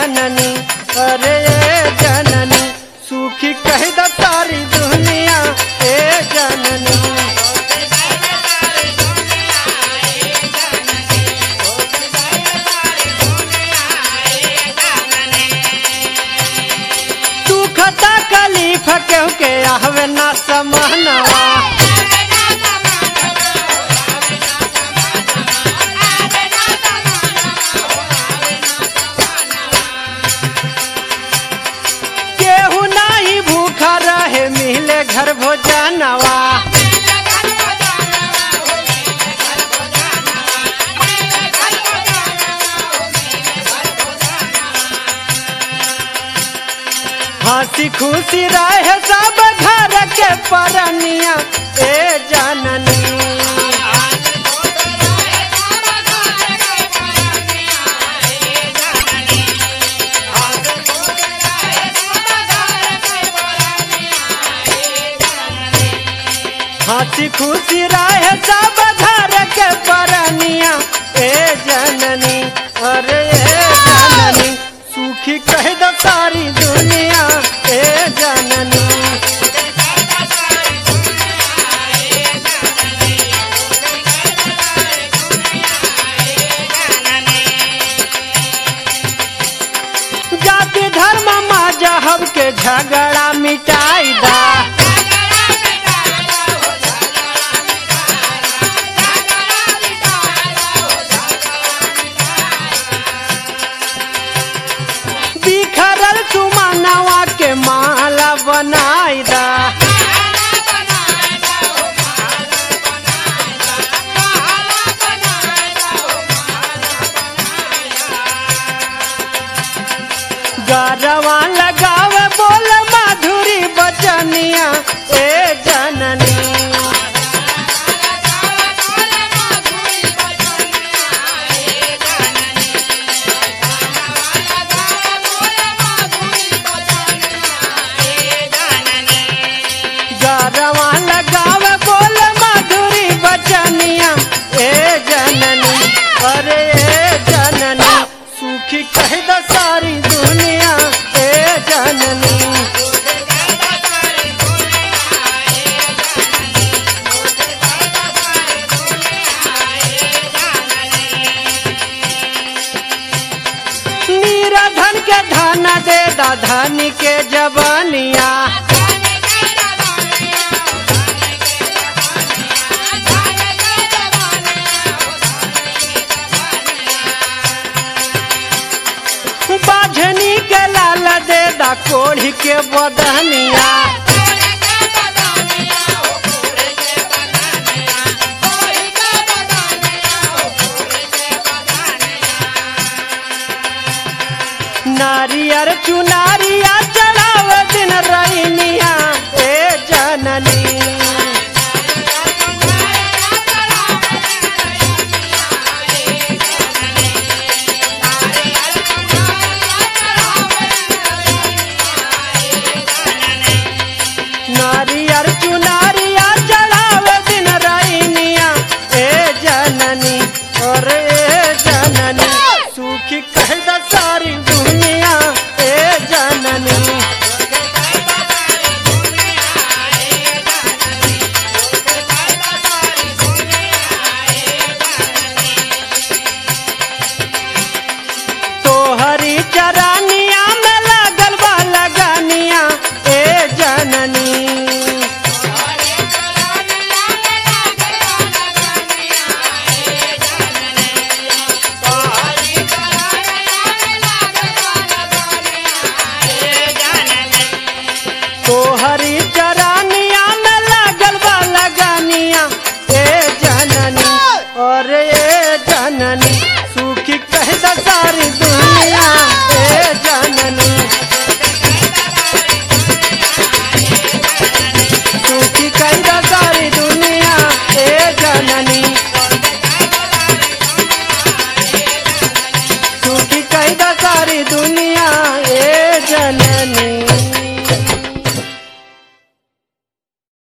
जननी अरे ए जननी सुखी कह द सारी दुनिया ए जननी दुख तकलीफ केहू के आहवे ना समहनवा केहू नाही भूखा रहे मिले घर भोजनवा हंसी खुशी रहे सब घर के परनिया ए जननी हंसी खुशी रहे सब घर के परनिया ए जननी अरे ए जननी सुखी कह द सारी दुनिया ए जननी जाति धर्म मजहब के झगड़ा मिटाई दा बिखरल सुमनवा के माला बनाई दा गरवा लगावे बोल माधुरी बचनिया ए जननी गरवा लगावे बोल माधुरी बचनिया ए जननी अरे ए जननी सुखी कह द सारी दुनिया ए जननी मीरा धन के धन दे दा धनी के जवानिया बाझनी के लाल दे दा कोढ़ी के बदनिया नारियर चुनारिया चढ़ाव दिन रैनिया ए जननी नारियर चुनारिया चढ़ाव दिन रैनिया ए जननी और ए जननी सुखी कह द सारी दुनिया ए जननी तोहरी चरानिया में लगल बा लगानिया ए जननी तोहरी चरानिया में लगल बा लगानिया ए जननी और ए जननी सुखी कह द सारी दुनिया ए जननी सुखी कह द सारी दुनिया ए जननी सुखी कह द सारी दुनिया